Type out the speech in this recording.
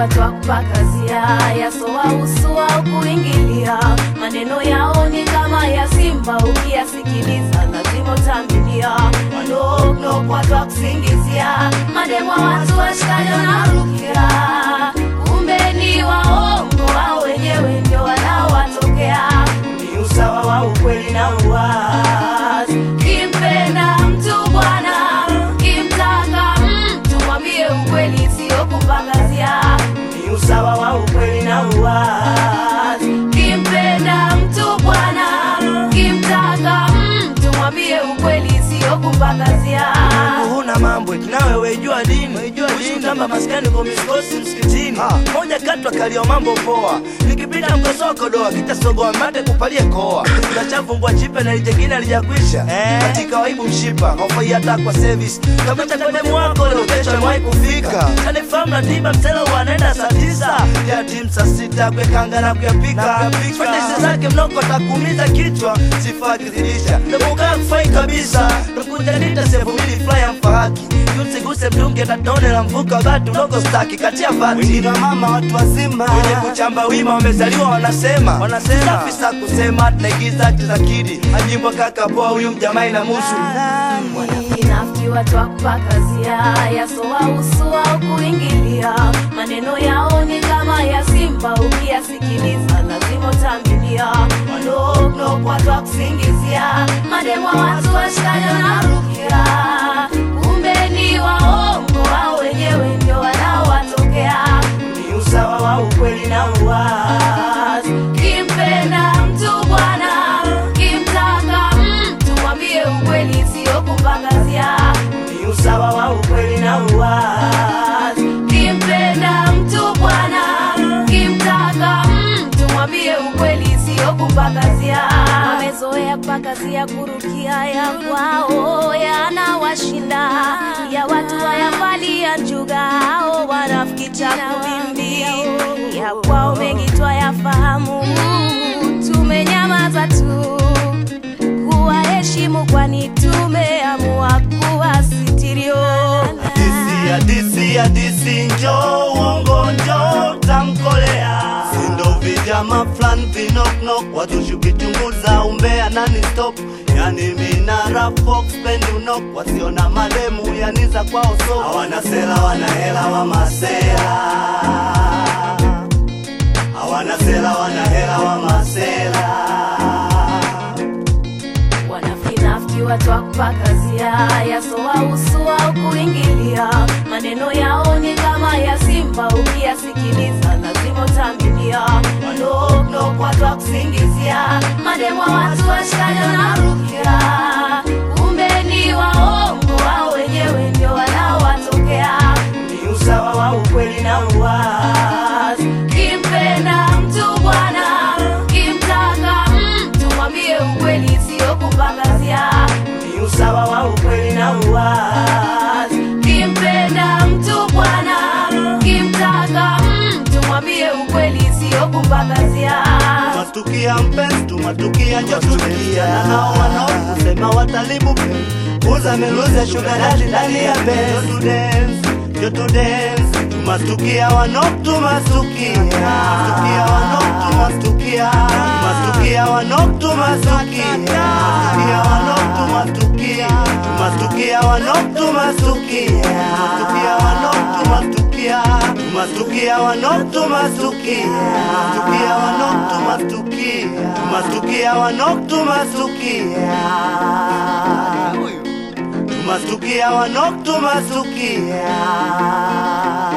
twakupakazia yasowa usu au kuingilia maneno yao ni kama ya simba ukiyasikiliza lazima utambilia wanoknokwa twakusingizia mademwa watu washikajo na rukia kumbe ni waongo wao wenyewe ndio wanaowatokea ni usawa wa ukweli na uwazi kimpenda mtu bwana kimtaka mtu mwambie ukweli sio kumpangazia ni usawa wa ukweli na uwazi kimpenda mtu bwana kimtaka mtu mwambie ukweli sio kumpangazia huna mambo nawe weijua dini ushutamba maskani kwa miskosi msikitini moja katwa kalio mambo poa nikipita mkosoko doa kitasogoa mate kupalie koa unachafumbwa chipe na lijengine alijakwisha katika waibu mshipa hofai hata kwa service kabata kwenye mwako leo kesho mwai kufika kanifahamu na tiba msela wanaenda saa tisa ya timu saa sita kwekanga na kuyapika fatisi zake mnoko takuumiza kichwa sifa akizidisha namukaa kufai kabisa nakujanita sevumili flya mfahaki yusiguse mdunge tatone la mvuka batu ndogo staki katia vati wengine wa mama watu wazima wenye kuchamba wima wamezaliwa wanasema wanasema safi sa kusema tunaigiza tizakidi ajimbwa kaka poa huyu mjamai na musu Wanafiki watu wa kupakazia yasowa usu au kuingilia maneno yao ni kama ya simba ukiyasikiliza lazima utambilia wanoknok watu wa kusingizia mademwa watu washikajo na rukia kumbe ni waongo wao wenyewe ndio wanaowatokea ni usawa wa ukweli na uwazi kimpenda mtu bwana kimtaka mtu mwambie ukweli sio kumpangazia ni usawa wa ukweli na uwazi kimpenda mtu bwana kimtaka mtu mwambie ukweli sio kumpangazia wamezoea kupakazia kurukia ya kwao yanawashinda ya watu wayavalia njuga ao wanafiki chakubimbi ya kwao mengi twayafahamu tumenyamaza tu kuwaheshimu kwani tumeamua kuwasitirio Hadisi, hadisi, hadisi, njo uongo, njo tamkolea sindo vijama flan vinoknok watu shukichunguza umbea nani stop yani minara fox pendi unok wasiona mademu yani za kwao so hawana sela wana hela wa masela hawana sela wana hela wa masela wanafinafiki watu wa kupakazia yasowa usu au kuingilia maneno yao ni kama ya simba ukiyasikiliza lazima utambilia wanoknok watu wa kusingizia mademwa watu washikajo na rukia kumbe ni waongo wao wenyewe ndio wanaowatokea ni usawa wa ukweli na uwazi kimpenda mtu bwana kimtaka mtu mwambie ukweli sio kumpangazia ni usawa wa ukweli na uwazi kimpenda mtu bwana kimtaka mtu mwambie ukweli sio kumpangazia Tumatukia mpenzi, tumatukia njotulia na hao wanaosema watalibu uza meluza sugar daddy ndani ya benz to dance, jo to dance tumastukia wanok tumasukia tumasukia wanok tumastukia tumasukia wanok tumasukia tumasukia wanok tumasukia tumasukia wanok tumasukia tumasukia wanok tumasukia tumasukia wanok tumasukia tumasukia wanok tumasukia tumasukia wanok tumasukia tumasukia wanok tumasukia